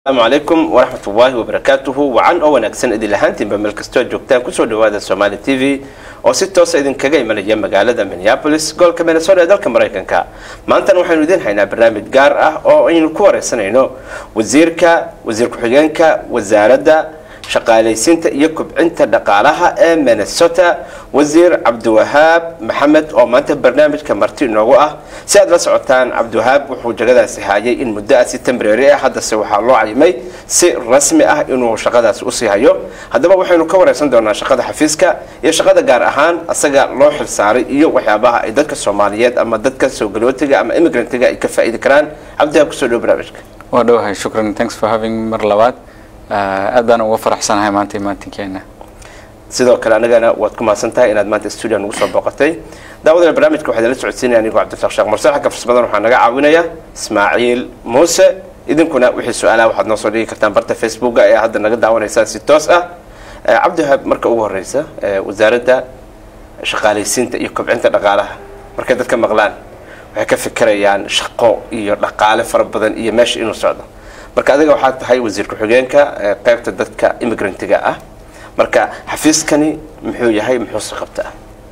asalaamu calaykum waraxmat ullaahi wabarakaatuhu wacan oo wanaagsan idin lahaantiinba meel kastoo joogtaan kusoo dhawaada somaali t v oo si toosa idinkaga imanaya magaalada minneapolis gobolka minnesota ee dalka maraykanka maantana waxaynu idiin haynaa barnaamij gaar ah oo aynu ku wareysanayno wasiirka wasiir ku-xigeenka wasaaradda shaqaalaysiinta iyo kobcinta dhaqaalaha ee minnesota wasiir cabdiwahaab maxamed oo maanta barnaamijka marti inoogu ah si aad la socotaan cabdiwahaab wuxuu jagadaasi haayay in muddo ah si tembrary ah haddase waxaa loo cayimay si rasmi ah inuu shaqadaasi usii hayo haddaba waxaynu ka wareysan doonaa shaqada xafiiska iyo shaqada gaar ahaan asaga loo xilsaaray iyo waxyaabaha ay dadka soomaaliyeed ama dadka soo galootiga ama immigrantiga ay ka faa'iidi karaan cabdiwahaab kusoo dhow barnaamijka waa dhowahay shukran thanks for having mar labaad aad baan uga faraxsanahay maanta imaatinkeena sidoo kale anagana waad ku mahadsan tahay inaad maanta stuudio nagu soo booqatay daawadana barnaamijka waxaa idinla socodsiinaya anigoo cabdirasaaq sheekh mursal xagga farsamadan waxaa naga caawinaya ismaaciil muuse idinkuna wixii su-aalaha waxaad noo soo dhigi kartaan barta facebooka ee hadda naga daawanaysaan si toos ah cabdiwahaab marka ugu horeysa wasaaradda shaqaalaysiinta iyo kobcinta dhaqaalaha markay dadka maqlaan waxay ka fikirayaan shaqo iyo dhaqaale fara badan iyo meesha inuu socdo marka adiga waxaad tahay wasiir ku-xigeenka qaybta dadka immigrantiga ah marka xafiiskani muxuu yahay muxuuse qabtaa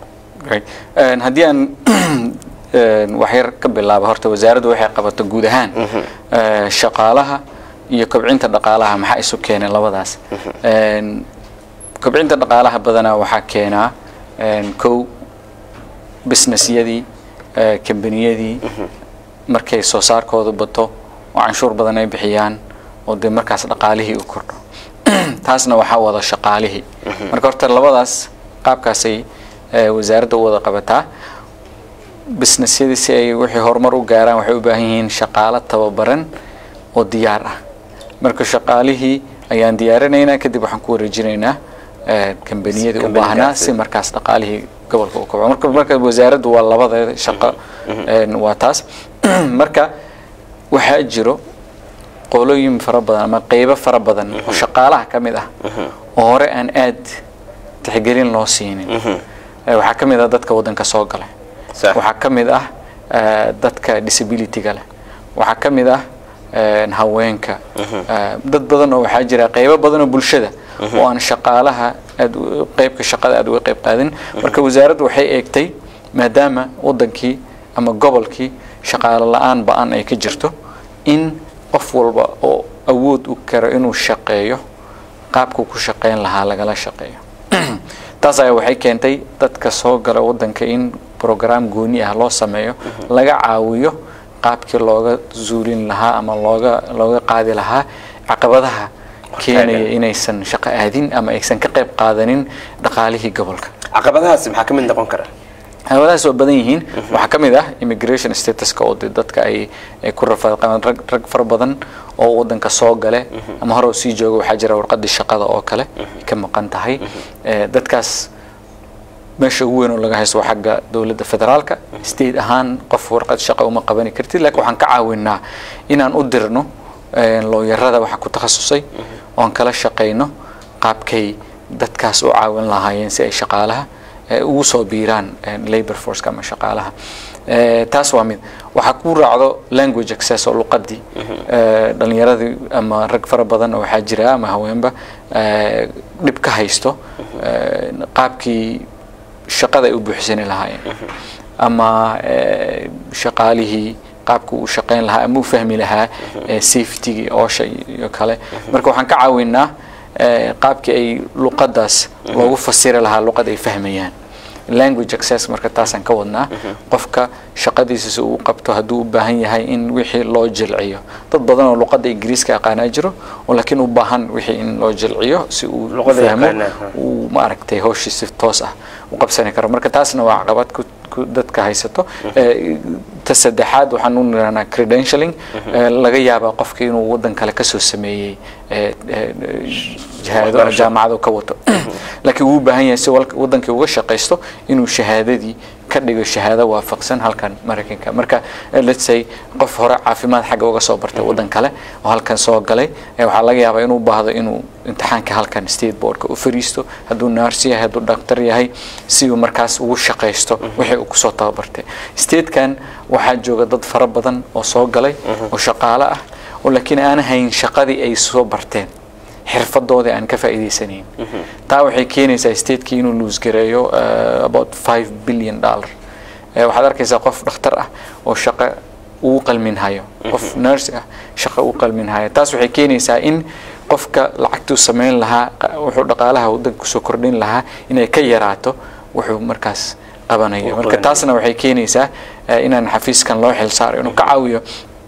haddii aan waxyar ka bilaabo horta wasaaraddu waxay qabato guud ahaan shaqaalaha iyo kobcinta dhaqaalaha maxaa isu keenay labadaas kobcinta dhaqaalaha badanaa waxaa keenaa kow businessyadii kambaniyadii markay soo saarkooda bato oo canshuur badan ay bixiyaan oo dee markaas dhaqaalihii u kordho taasna waxaa wada shaqaalihii marka horta labadaas qaabkaasay wasaaradda u wada qabataa businessyadii si ay wixii horumar u gaaraan waxay u baahan yihiin shaqaalo tababaran oo diyaar ah marka shaqaalihii ayaan diyaarinaynaa kadib waxaan ku wareejinaynaa kambaniyadii u baahnaa si markaas dhaqaalihii gobolka u kobco marka marka wasaaraddu waa labadeeda shaqo waa taas marka waxaa jiro qolooyin fara badan ama qeybo fara badan oo shaqaalaha ka mid ah oo hore aan aad tixgelin loo siinin waxaa ka mid ah dadka waddanka soo galay waxaa ka mid ah dadka disabilityga leh waxaa ka mid ah haweenka dad badan oo waxaa jira qeybo badan oo bulshada oo aan shaqaalaha aad qeybka shaqada aad uga qeyb qaadin marka wasaaraddu waxay eegtay maadaama waddankii ama gobolkii shaqaalo la-aan ba-an ay ka jirto in qof walba oo awood u karo inuu shaqeeyo qaabkuu ku shaqeyn lahaa lagala shaqeeyo taas ayaa waxay keentay dadka soo gala waddanka in brograam gooni ah loo sameeyo laga caawiyo qaabkii looga zuulin lahaa ama looga looga qaadi lahaa caqabadaha keenaya inaysan shaqo aadin ama aysan ka qayb qaadanin dhaqaalihii gobolka caqabadahaasi maxaa ka mid noqon kara caqabadahaas waa badan yihiin waxaa ka mid ah immigration statuska oo de dadka ay ay ku rafaadqabaan rag rag fara badan oo waddanka soo gale ama hore sii jooga waxaa jira warqadii shaqada oo kale ka maqan tahay dadkaas meesha ugu weyn oo laga haysto waa xagga dowladda federaalka state ahaan qof warqad shaqa uma qabani kartid laakiin waxaan ka caawinaa inaan u dirno looyarada waxaa ku takhasusay oon kala shaqayno qaabkay dadkaas u caawin lahaayeen si ay shaqaalaha ugu soo biiraan labor forceka ama shaqaalaha taas waa mid waxaa ku raacdo language access oo luqadii dhalinyaradii ama rag fara badan oo waxaa jira ama haweenba dhib ka haysto qaabkii shaqada ay u buuxsani lahaayeen ama shaqaalihii qaabka uu shaqeyn lahaa ama u fahmi lahaa safetygii oosha iyo kale marka waxaan ka caawinaa qaabkii ay luqadaas loogu fasiri lahaa luqad ay fahmayaan language access marka taasaan ka wadnaa qofka shaqadiisa si uu qabto hadduu u baahan yahay in wixii loo jilciyo dad badan oo luqadda ingiriiska aqaanaa jiro oo laakiin u baahan wixii in loo jilciyo si uu fahmo uu maaragtay hawshii si toos ah u qabsani karo marka taasna waa caqabad ku dadka haysato ta saddexaad waxaan u nirahnaa credentialing laga yaabaa qofka inuu waddan kale kasoo sameeyey shahaado ama jaamacad ka wato laakiin wuu u baahan yahay si waddankii uga shaqaysto inuu shahaadadii ka dhigo shahaado waafaqsan halkan maraykanka marka let's say qof hore caafimaad xagga uga soo bartay waddan kale oo halkan soo galay waxaa laga yaabaa inuu baahdo inuu imtixaanka halkan state boardka u fariisto hadduu naarsi yahay hadduu dhaktar yahay si uu markaas ugu shaqaysto wixii uu kusoo tababartay statekan waxaa jooga dad fara badan oo soo galay oo shaqaale ah oo laakiin aan hayn shaqadii ay soo barteen xirfadoodii aan ka faa'iidaysanayn taa waxay keenaysaa stateki inuu luusgareeyo uh, about five billion dollar Eh, waxaad arkaysaa qof dhakhtar ah oo shaqo uu qalmin hayo qof nurse ah shaqo uu qalmin hayo taas waxay keenaysaa in qofka lacagtuu samayn lahaa qa- wuxuu dhaqaalaha waddanka kusoo kordhin lahaa inay ka yaraato wuxuu markaas qabanayo Uu marka qabanayo. taasna waxay keenaysaa eh, inaan xafiiskan loo xilsaaro inuu ka caawiyo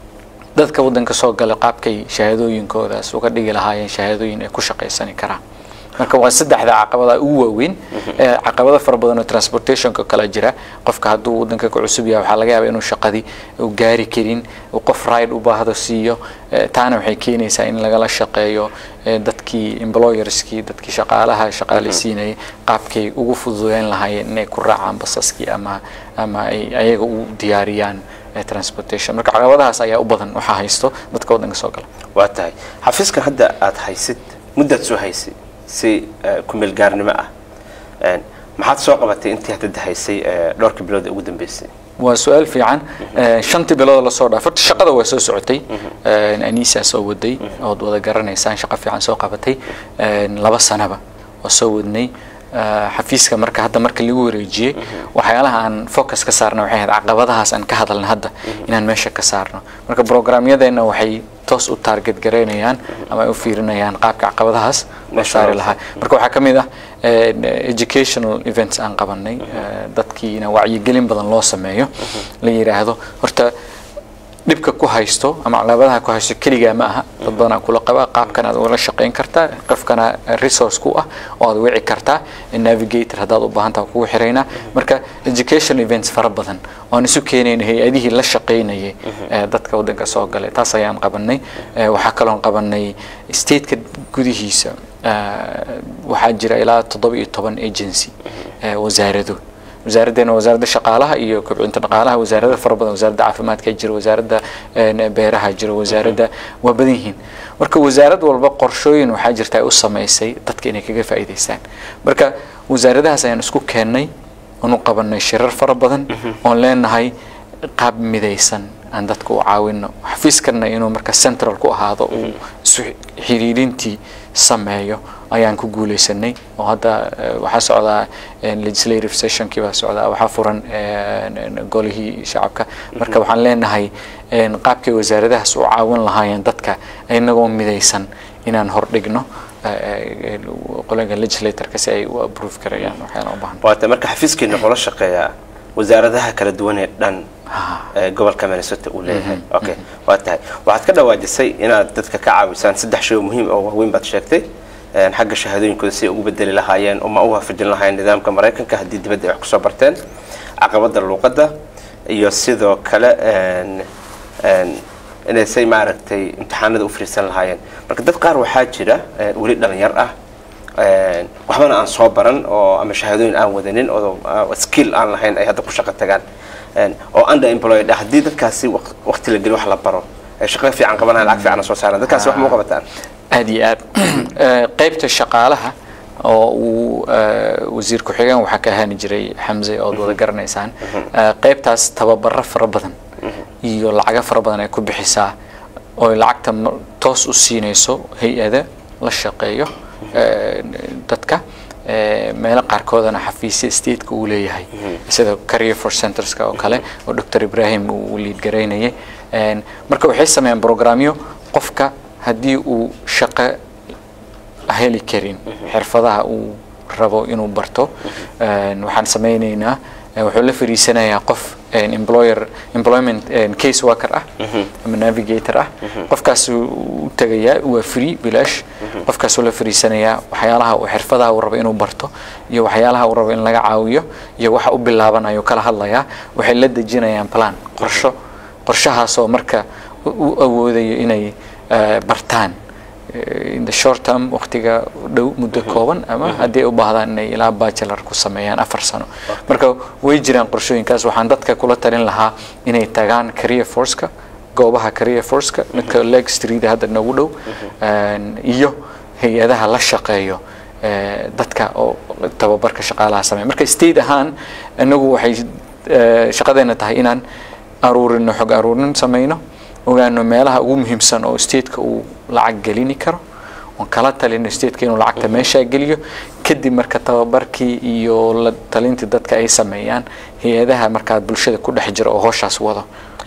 dadka waddanka soo gala qaabkay shahaadooyinkoodaas uga dhigi lahaayeen shahaadooyin ay ku shaqaysani karaan marka waa saddexda caqabada ugu waaweyn ee caqabado fara badan oo transportationka kala jira qofka hadduu waddanka ku cusub yahay waxaa laga yaabaa inuu shaqadii uu gaari karin uu qof ride u baahdo siiyo Eh, taana waxay keenaysaa in lagala shaqeeyo eh, dadkii employerskii dadkii shaqaalaha shaqaaleysiinayay qaabkay ugu fududeyn lahaayeen inay ku raacaan basaskii ama ama ay ayaga u diyaariyaan eh, transportation marka caqabadahaas ayaa u badan waxaa haysto dadka waddanka soo gala waa tahay xafiiskan hadda aad haysid muddaad soo haysid si eh, ku-meel gaarnimo ah Een, maxaad soo qabatay intii hadda haysay eh, dhowrkii bilood ee ugu dambeysay waa su-aal fiican Eh, shantii bilood lasoo dhaafay horta shaqada waa soo socotay Eh, anisa soo waday ood wada garanaysaan shaqo fiican soo qabatay Eh, laba sanaba waa soo wadnay Eh, xafiiska marka hadda marka lagu wareejiyey waxyaalaha aan focus ka saarna waxay ahayd caqabadahaas aan ka hadalna hadda inaan meesha ka saarno marka programyadeena waxay toos u target garaynayaan ama ay u fiirinayaan qaabka caqabadahaas loo Meesha saari loo lahaa marka waxaa ka mid ah eh, educational events aan qabanay eh, dadkiina wacyigelin badan loo sameeyo la yidhaahdo horta dhibka ku haysto ama caqabadaha ku haysto keligaa ma aha dad badanaa kula qaba qaabkan aad ula shaqayn kartaa qofkana resource ku ah oo aad wici kartaa navigator haddaad u baahan taha kugu xiraynaa marka education events fara badan oan isu keenayna hay-adihii la shaqaynayay ee dadka waddanka soo galay taas ayaan qabanay Eh, waxaa kaloon qabanay stateka gudihiisa eh, waxaa jira ilaa toddoba iyo toban agency eh, wasaarado wasaaraddeena wasaaradda shaqaalaha iyo kobcinta dhaqaalaha wasaarada fara badan wasaaradda caafimaadka jira wasaaradda een, beeraha jira wasaaradda waa badan yihiin marka wasaarad walba qorshooyin waxaa jirta ay u samaysay dadka inay kaga faa'iidaystaan marka wasaaradahaas ayaan isku keennay oon u qabanay shirar fara badan oon leenahay qaab midaysan aan dadka u caawino xafiiskanna inuu marka central ku ahaado uu isu xiriirintii sameeyo ayaan ku guuleysanay oo hadda eh, waxaa socdaa eh, legislative sessionkii baa socdaa waxaa furan eh, golihii shacabka marka waxaan leenahay eh, qaabkay wasaaradahaas u caawin lahaayeen dadka inagoo midaysan inaan hordhigno eh, eh, qolaga legislatorka si ay u approve karayaan waxyaala u baahan waata marka xafiiskiina kula shaqeeyaa wasaaradaha kala duwan ee dhan ee gobolka minnesota uu leeyahay okay waa tahay waxaad ka dhawaajisay inaad dadka ka caawisaan saddex shay oo muhiim oo waaweyn baad sheegtay een, xagga shahaadooyinkooda si ay ugu bedeli lahaayeen uma u waafajin lahaayeen nidaamka maraykanka haddii dibadda ay wax kusoo barteen caqabada luuqadda iyo sidoo kale een, een, inay say maaragtay imtixaanada u fariisan lahaayeen marka dad qaar waxaa jira een, weli dhalinyar ah een, waxbana aan soo baran oo ama shahaadooyin aan wadanin oo uh, skill aan lahayn ay hadda ku shaqo tagaan een, oo underemployed ah haddii dadkaasi waq- waqti la geli wax la baro ay shaqo fiican qabanayaan lacag fiican soo saaraan dadkaasi wax ma u qabataan aad iyo aad Eh, qaybta shaqaalaha oo uu eh, wasiir ku-xigeen waxaa ka ahaani jiray xamse ood wada garanaysaan Eh, qaybtaas tababaro fara badan iyo lacago fara badan ay ku bixisaa oo lacagta ma- toos u siinayso hay-ada la shaqeeyo eh, dadka Eh, meelo qaarkoodana xafiisya stateka uu leeyahay sida career for centerska oo kale oo dr ibrahim uu liid garaynayay En, marka waxay sameeyaan programyo qofka haddii uu shaqo heli karin xirfadaha uu rabo inuu barto En, waxaan sameyneynaa eh, wuxuu la fariisanayaa qof en, employer employment en, case worker ah ama navigator ah qofkaas u tagayaa waa free bilaash qofkaasuu la fariisanayaa waxyaalaha uu xirfadaha uu rabo inuu barto iyo waxyaalaha uu rabo in laga caawiyo iyo waxa u bilaabanayo kala hadlayaa waxay la dejinayaan plan qorsho qorshahaasoo marka u u awoodayo inay eh, bartaan eh, in the short term waqtiga dhow muddo kooban ama haddii ay u baahdaan inay ilaa bachelor ku sameeyaan afar sano marka way jiraan qorshooyinkaas waxaan dadka kula talin lahaa inay tagaan career forceka goobaha career forceka midka leg street hadda nagu dhow En, iyo hay-adaha la shaqeeyo eh, dadka oo tababarka shaqaalaha sameeya marka state ahaan inagu waxay eh, shaqadeena tahay inaan aruurino xog aruurin sameyno ogaano meelaha ugu muhiimsan oo stateka uu lacag gelini karo oon kala talino stateka inuu lacagta meeshaa geliyo kadib marka tababarkii iyo la talintii dadka ay sameeyaan hay-adaha markaa bulshada ku dhex jira oo howshaas wado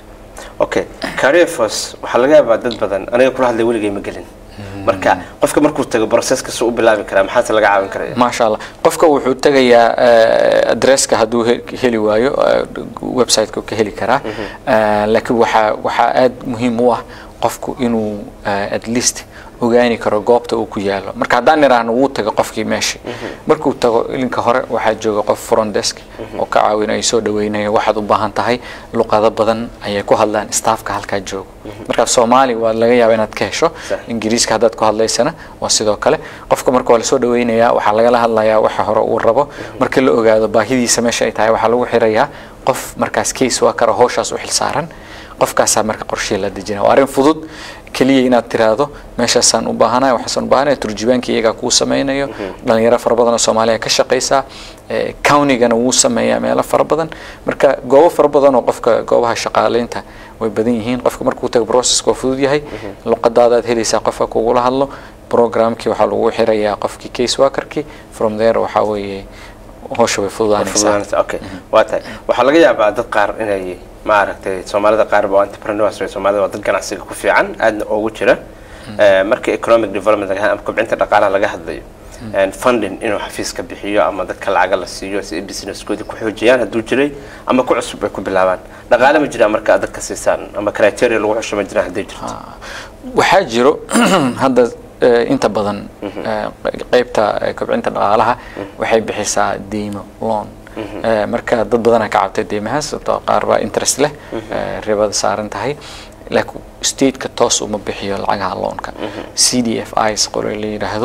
okay careerforce waxaa laga yaabaa dad badan aniga kula hadlay weligay ma gelin marka qofka markuu tago processkasuu u bilaabi karaa maxaase laga caawin karaya maasha allah qofka wuxuu tegayaa adresska hadduu he- heli waayo eh, websiteka uu ka heli karaa Eh, laakiin waxaa waxaa aad muhiim u ah qofku inuu eh, at least ogaani karo goobta uu ku yaalo marka haddaan idhaahno wuu taga qofkii meeshii markuu tago ilinka hore waxaa jooga qof front desk oo ka caawinayo soo dhaweynayo waxaad u baahan tahay luqado badan ayay ku hadlaan staffka halkaa joogo marka soomaali waa laga yaaba inaad ka hesho Sax. ingiriiska haddaad ku hadlaysana waa sidoo kale qofka marka waa lasoo dhaweynayaa waxaa lagala hadlayaa waxa hore uu rabo marka la ogaado baahidiisa meesha ay tahay waxaa lagu xirayaa qof markaas case waa kara howshaas u xilsaaran qofkaasaa marka qorshe la dejinaya waa arrin fudud keliya inaad tiraahdo meeshaasaan u baahanaya waxaasaan u baahanaya turjubaankii iyagaa kuu sameynayo dhalinyaro fara badan oo soomaaliya ka shaqaysa eh, countigana wuu sameeyaa meelo fara badan marka goobo fara badan oo qofka goobaha shaqaaleynta way badan yihiin qofka markuu tago processka waa fudud yahay luqadaadaad helaysaa qofka kugula hadlo programkii waxaa lagu xirayaa qofkii case workerkii from there waxaa weeye howsha way fududaanaysaa fududaanaysa okay waa tahay waxaa laga yaabaa dad qaar inay maaragtay soomaalida qaar ba entrepreneurs way soomaalida waa dad ganacsiga ku fiican aadna ugu jira Eh, marka economic development laga ama kobcinta dhaqaalaha laga hadlayo and funding inuu xafiiska bixiyo ama dadka lacaga la siiyo si ay businesskoodii ku xoojiyaan hadduu jiray ama ku cusub ay ku bilaabaan dhaqaale ma jiraa marka aad dadka siisaan ama criteria lagu xusho ma jiraan hadday jirto waxaa jiro hadda eh, inta badan eh, qeybta eh, kobcinta dhaqaalaha waxay bixisaa deymo loan Eh, marka dad badanaa ka cabtay deymahaas sababtoo qaar baa interest leh eh, ribada saaran tahay laakiin stateka toos uma bixiyo lacagaha loanka c d f is qore la yidhaahdo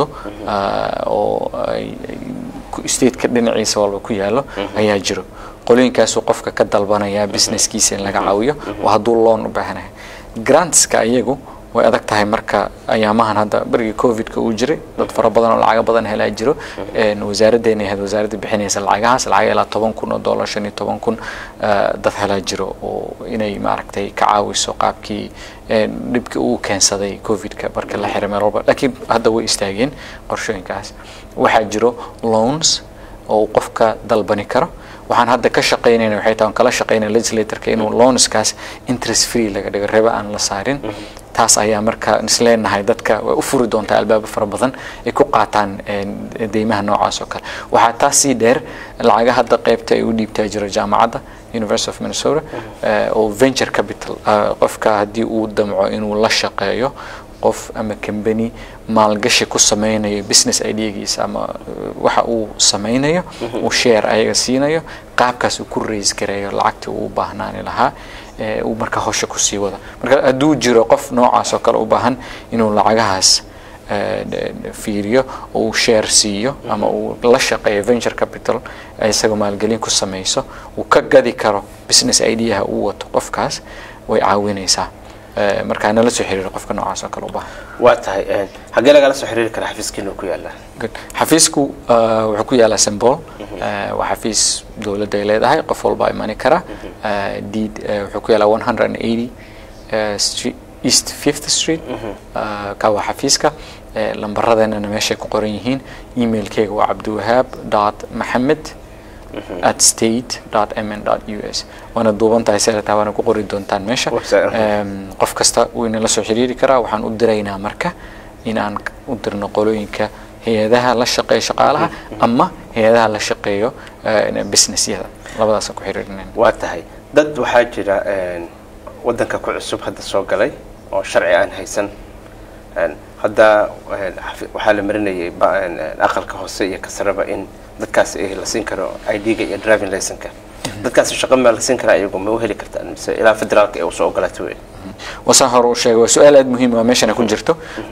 ah, oo ay- ay ku- stateka dhinaciisa walba ku yaalo ayaa jiro qolooyinkaasuu qofka ka dalbanaya businesskiisa in laga caawiyo oo hadduu loan u baahanahay grantska iyagu way adag tahay marka ayaamahan hadda berigii covidka uu jiray dad fara badan oo lacago badan helaa jiro Een, wasaaraddeena ahayd wasaaradda bixinaysa lacagahaas lacag ilaa toban kun oo dollar shan iyo toban kun ah, dad helaa jiro oo inay maaragtay ka caawiso qaabkii een, dhibkii uu keensaday covidka marka la xiray meel walba laakiin hadda way istaageen qorshooyinkaas waxaa jiro loans oo uu qofka dalbani karo waxaan hadda ka shaqaynayna waxay tahay aan kala shaqaynaya legislatorka inuu loanskaas interest free laga dhigo riba aan la saarin taas ayaa marka isleenahay dadka way u furi doontaa albaabo fara badan ay ku qaataan een, deymaha noocaas oo kale waxaa taas sii dheer lacaga hadda qaybta ay u dhiibtaa jiro jaamacadda University of Minnesota eh, oo venture capital ah, qofka haddii uu damco inuu la shaqeeyo qof ama company maalgashi ku sameynayo business ideagiisa ama uh, waxa uu sameynayo uu share ayaga siinayo qaabkaas uu ku raise gareeyo lacagtii uu u baahnaani lahaa ee uu marka howsha kusii wado marka hadduu jiro qof noocaas oo kale u baahan inuu lacagahaas eh, de- de- fiiriyo oo uu share siiyo ama uu la shaqeeyo venture capital ay isagoo maalgelin ku sameyso uu ka gadi karo business ideaha uu wato qofkaas way caawinaysaa Eh, markaa nala soo xiriiro qofka noocaas oo kale u baahan waa tahay een, xaggee lagala soo xiriiri karaa xafiiskiina ku yaala Good. xafiisku uh, wuxuu ku yaalaa sembol uh, waa xafiis dowladda ay leedahay qof walba imani kara uh, deed uh, wuxuu ku yaalaa 180 uh, street, east 5th street uh, ka waa xafiiska uh, lambaradeenana meeshay ku qoran yihiin emailkeyga waa cabdiwahaab dot maxamed at state dot mn dot us waana duuban tahay seelata waana ku qori doontaan meesha Website. Em, qof kasta wuu inala soo xiriiri karaa waxaan u diraynaa marka in aan u dirno qolooyinka hay-adaha la shaqeeya shaqaalaha ama hay-adaha la shaqeeyo eh, businessyada labadaasaan ku xiriirinayna waa tahay dad waxaa jira een, wadanka ku cusub hadda soo galay oo sharci aan haysan Een, hadda een, xafi- waxaa la marinayay ba- een, een, aqalka hoose iyo kasaraba in dadkaas ay la siin karo ID-ga iyo driving license-ka dadkaas shaqo ma la siin karaa iyagu ma u heli kartaan mise ilaa federaalka ee usoo ogolaatay wey wasaan hore u sheegay waa su-aal aada muhiim ah meeshana ku jirto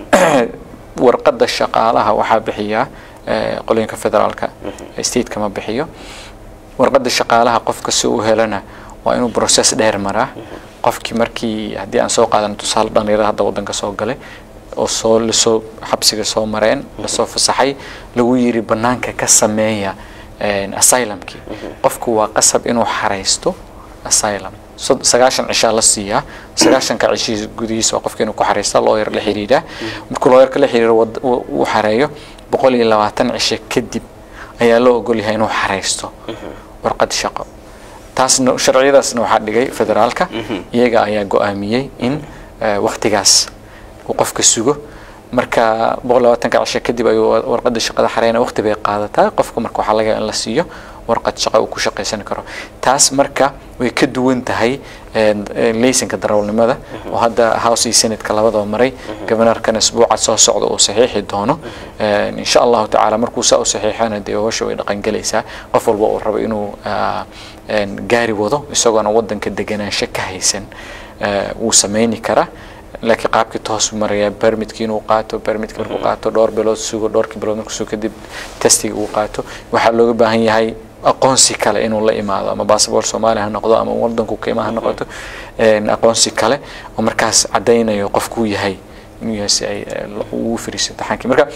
warqadda shaqaalaha waxaa bixiyaa eh, qolooyinka federaalka stateka ma bixiyo warqadda shaqaalaha qofka si uu helana waa inuu process dheer maraa qofkii markii haddii aan soo qaadano tusaale dhalinyarada hadda wadanka soo galay oo soo lasoo xabsiga soo mareen lasoo fasaxay lagu yiri banaanka ka sameeya een, asylumkii qofku waa qasab inuu xaraysto asylum sod- sagaashan cishaa la siiyaa sagaashanka cishii gudihiisa waa qofka inuu ku xareysta looyar la xiriiraa markuu looyarka la xiriiro wad- uu uu xareeyo boqol iyo labaatan cisho kadib ayaa loo ogol yahay inuu xareysto warqad shaqo taasna sharciyadaasna waxaa dhigay federaalka iyaga ayaa go-aamiyey in eh, waqtigaas uu qofka sugo marka boqol labaatanka cisho kadib ayuu wa- warqada shaqada xareyna waqti bay qaadataa qofka marka waxaa laga yaabaa in la siiyo warqad shaqo uu ku shaqaysan karo taas marka way ka duwan tahay eh, eh, laysanka darawalnimada oo hadda house iyo senatka labadaba maray governorkana isbuuca soo socda uu saxiixi doono Eh, insha allahu tacaala markuu saa u saxiixana dee howsha way dhaqangelaysaa qof walba uu rabo inuu ah, een, gaari wado isagoona wadanka deganaansho ka haysan eh, wuu sameyni karaa laakiin qaabkii toos u maraya permitkii inuu qaato permitka markuu qaato dhowr bilood sugo dhowrkii bilood markuu sugo kadib testiga uu qaato waxaa looga baahan yahay aqoonsi kale inuu la imaado ama basaboort soomaaliya ha noqdo ama wadanku qiima ha noqoto een, aqoonsi kale oo markaas cadaynayo qofkuu yahay inuu yahay si ay eh, ugu firiiso imtixaankii marka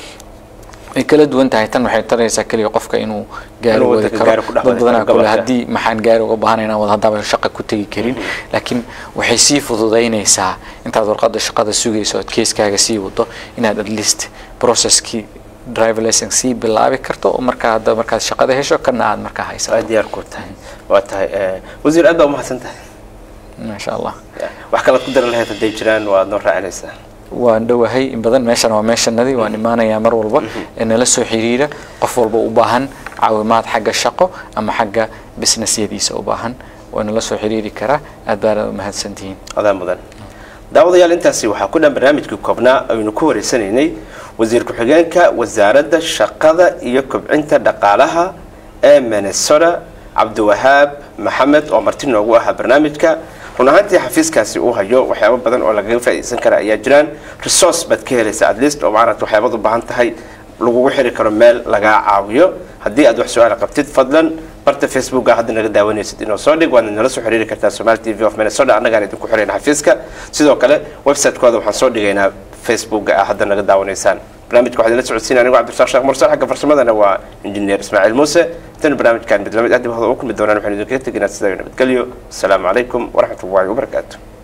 way kala duwan tahay tan waxay taraysaa keliya qofka inuu gaari Inuu wadi wadanka karo gaari ku dhex dad wadi badanaa karo kule gobolka. haddii maxaan gaari uga baahanaynaa wada haddaba shaqa ku tegi karin laakiin waxay sii fududaynaysaa intaad warqada shaqada sugayso ood keeskaaga sii wado inaad at least processkii driver license sii bilaabi karto oo markaa hadda markaad shaqada hesho kana aad markaa waa haysato diyaar ku tahay waa tahay eh, wasiir aad baa umahadsan tahay maasha allah wax kalaad ku daran lahayd hadday jiraan waad noo raacinaysaa waan dhowahay in badan meeshan waa meeshanadii waan imaanayaa mar walba ee nala soo xiriira qof walba u baahan caawimaad xagga shaqo ama xagga businessyadiisa u baahan waa nala soo xiriiri karaa aad baana umahadsantihiin adaa mudan daawadayaal intaasi waxaa ku dhan barnaamijkii koobnaa aynu ku wareysanaynay wasiir ku-xigeenka wasaaradda shaqada iyo kobcinta dhaqaalaha ee minnesota cabdiwahaab maxamed oo marti noogu ahaa barnaamijka run ahaantii xafiiskaasi uu hayo waxyaabo badan oo lagaga faa'iidaysan kara ayaa jiraan resource baad ka helaysa at least oo maaragta waxyaabaad u baahan tahay lagugu xiri karo meel lagaa caawiyo haddii aad wax su-aala qabtid fadlan barta facebooka hadda naga daawanaysid inoo soo dhig waadna nala soo xiriiri kartaa somali t v of minnesota annagaan idinku xirayna xafiiska sidoo kale website-kooda waxaan soo dhigaynaa facebooka ah hadda naga daawanaysaan barnaamijka waxaa idinla socodsiinaya anigu cabdirasaaq sheekh mursal xagga farsamadana waa injineer ismaaciil muuse intaynu barnaamijkan mid lamid ah dib hada u kulmi doonaan waxaynu idinkaga teginaa sidaa nabadgelyo asalaamu calaykum waraxmat ullahi wabarakaatu